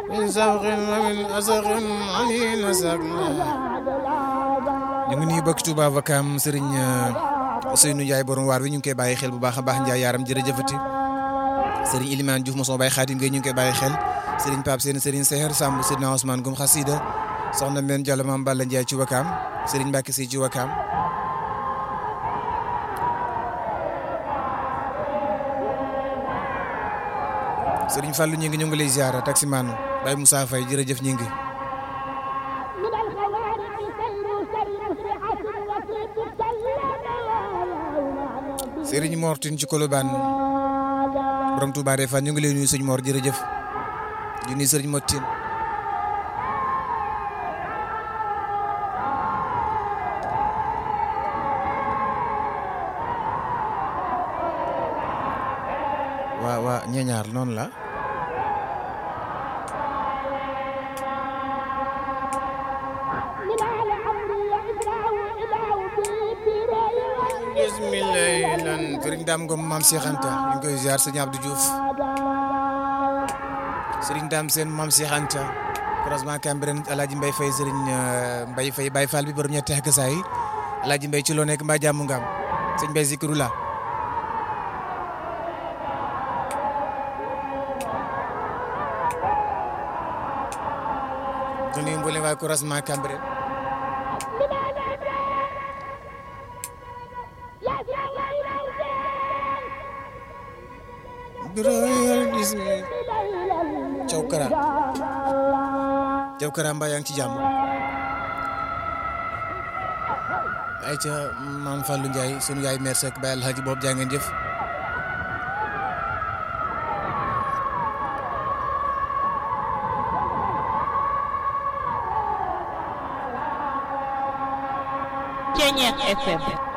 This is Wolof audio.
من سوق ومن أسق علي نسقنا ñu ngi nuyu bokk Touba Vakam Serigne Ousseynou Ndiaye borom waar wi ñu ngi koy bàyyi xel bu baax a baax Ndiaye yaaram jërëjëfati Serigne Ilimane Diouf mosoo bàyyi Xaadim Gueye ñu ngi koy bàyyi xel Serigne Pape Sène Serigne Seher Samb Serigne Ousmane Gom Xasida soxna Mbène Diallo Mame Balla Ndiaye ci Wakam Serigne Mbacke Sy ci Wakam Serigne Fallou ñu ngi ñu ngi lay ziara taximan Baye Moussa Faye jërëjëf ñu ngi Serigne Mor Tine ci Colobane borom Touba Refane ñu ngi lay nuyu sëñ Mor jërëjëf di nuyu Serigne Mor Tine waa waa ñeñaar noonu la bismillahi lan sëriñ Dame Ngom maam Cheikh Anta ñu ngi koy ziar sëñ Abdou Diouf sëriñ Dame seen maam Cheikh Anta croisement Cambérène Alaaji Mbay Fay sëriñ Mbay Fay Baye Fall bi borom ñetti ak saa yi Alaaji Mbay ci loo nekk mbaa jàmm nga am sëñ Mbay Zikru la di nuyu mboolem waa croisement Cambérène caw kara caw kara mbaa yaa ngi ci jàmm ay ca maam Fallou Ndiaye sunu yaay mère Seck Baye Alhaji boobu jaa ngeen jëf Ceñeex FM